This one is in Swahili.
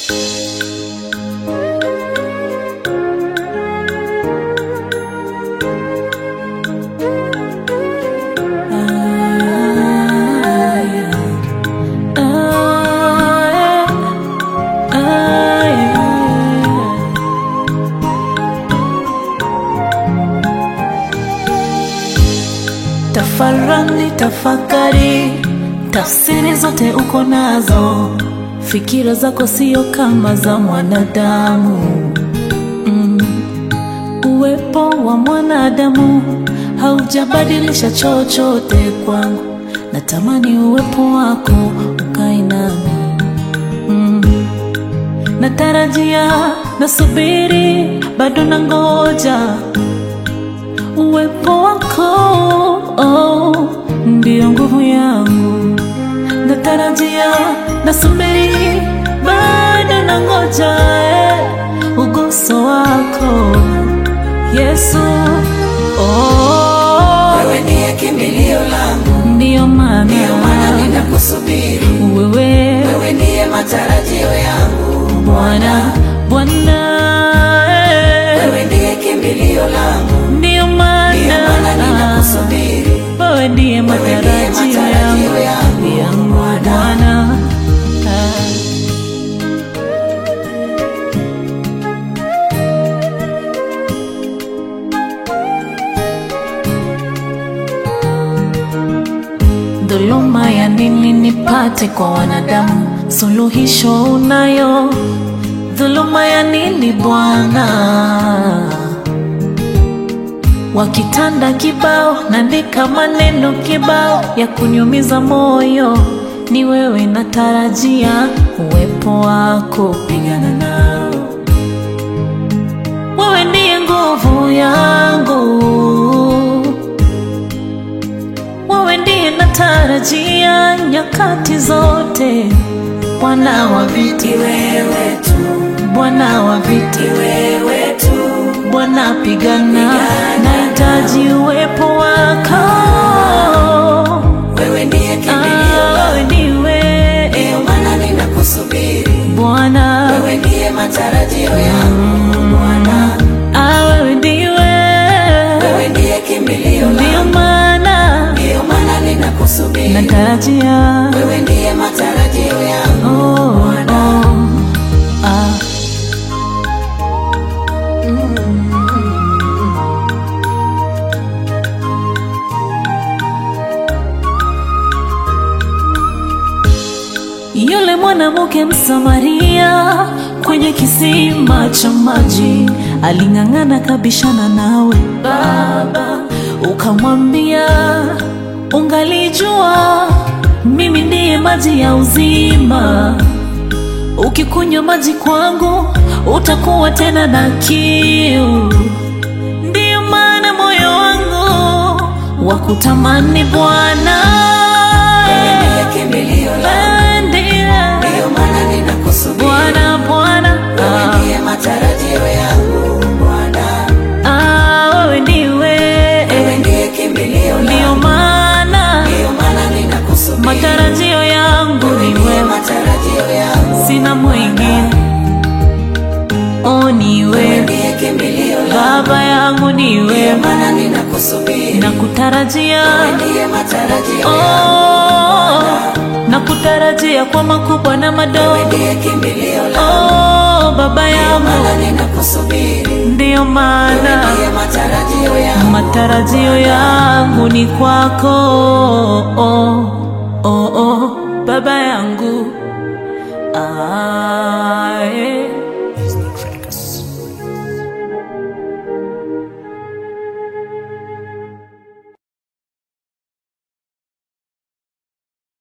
Tafarani, tafakari, tafsiri zote uko nazo. Fikira zako sio kama za mwanadamu mm. Uwepo wa mwanadamu haujabadilisha chochote kwangu. Natamani uwepo wako ukae nami mm. Natarajia, nasubiri, bado nangoja uwepo wako oh, ndio nguvu yangu. Natarajia, nasubiri, bado nangoja eh, uguso wako Yesu. Oh, Wewe ndiye kimbilio langu, ndio maana ndio maana ninakusubiri. wewe Wewe ndiye matarajio yangu, Bwana, Bwana eh, wewe ndiye kimbilio langu, ndio ndio maana maana ninakusubiri. wewe ndiye matarajio yangu yangu, yangu Bwana. Ah. Dhuluma ya nini nipate kwa wanadamu? Suluhisho unayo. Dhuluma ya nini Bwana? Wakitanda kibao, naandika maneno kibao ya kunyumiza moyo. Ni wewe natarajia uwepo wako, pigana nao. Wewe ndiye nguvu yangu wewe ndiye natarajia nyakati zote, Bwana wa viti, Wewe tu, Bwana wa viti, wewe tu, Bwana pigana, nahitaji uwepo wako. wewe ndiye kimbilio Ah, langu, Wewe ndiwe ndio maana ninakusubiri. Bwana, Wewe ndiye matarajio yangu, Bwana. ah, wewe ndiwe, Wewe ndiye kimbilio ndio langu, maana ndio maana ninakusubiri. natarajia Wewe ndiye matarajio yangu, Oh, Bwana. oh, ah. Yule mwanamke Msamaria kwenye kisima cha maji aling'ang'ana kabishana nawe Baba, ukamwambia ungalijua mimi ndiye maji ya uzima, ukikunywa maji kwangu utakuwa tena na kiu. Ndiyo maana moyo wangu wakutamani Bwana, Wewe ndiye kimbilio langu, Wewe ndiye ndio maana ninakusubiri. Bwana, Bwana, Wewe ah, ndiye matarajio yangu, Bwana. ah, wewe ndiwe, Wewe ndiye kimbilio ndiyo langu, maana ndio maana ninakusubiri. matarajio yangu Wewe ni ndiye wewe, matarajio yangu, sina mwingine, o ni wewe wewe, ndiye kimbilio langu, Baba yangu ni ndio wewe, maana ninakusubiri. nakutarajia Wewe ndiye matarajio yangu, oh, nakutarajia kwa makubwa na madogo wewe ndiye kimbilio langu, Oh, baba ndio yangu, maana ninakusubiri. ndiyo Wewe maana ndiye matarajio yangu, matarajio yangu ni kwako. Oh, oh, oh, baba yangu ah.